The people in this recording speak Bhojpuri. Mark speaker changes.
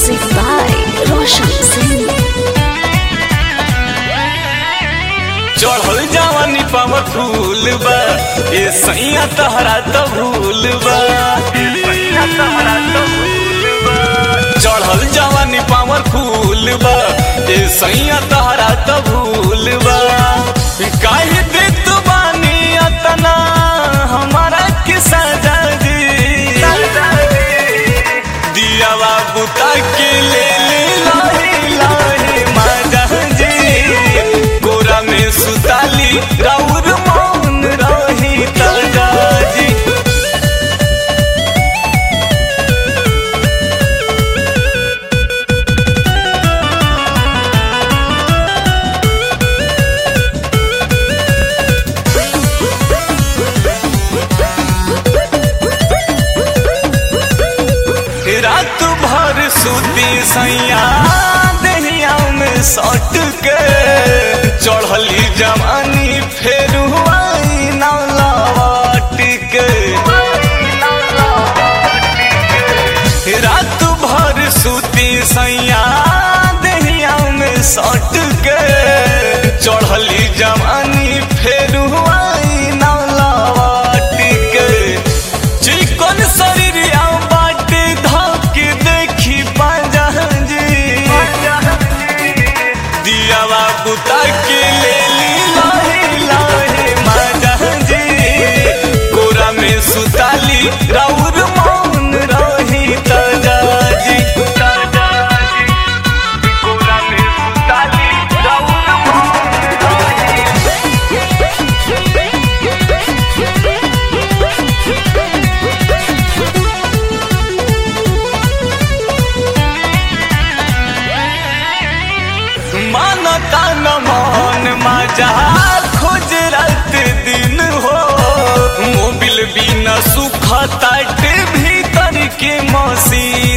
Speaker 1: Music by Roshan Singh.
Speaker 2: चढ़ल जवानी पावर फूल बा ए सैया तहरा तो भूल बा चढ़ल जवानी पावर फूल बा ए सैया तहरा तो भूल बा काहे देत बानी अतना हमारा के सजा जी दिया बाबू ताके ले ले लाहे लाहे माजा जी गोरा में सुताली राउर मौन रही ताजा जी रात भर सूती सैया दहिया में सट के चढ़ली जवानी फेर हुआई ना लौट के रात भर सूती सैया दहिया में सट के चढ़ली जवानी फेर हुआई ना लौट के चिकन शरीरिया बाटे धक देखी पाजा जी दिया बाबू ताके ले ली लाहे लाहे माजा जी कोरा में सुताली राउर मौन रही ताजा जी ताजा जी कोरा में सुताली राउर मौन रही मानता न मन मजा खोज रात दिन हो मोबिल बिना सुख ताट भीतर के मसीन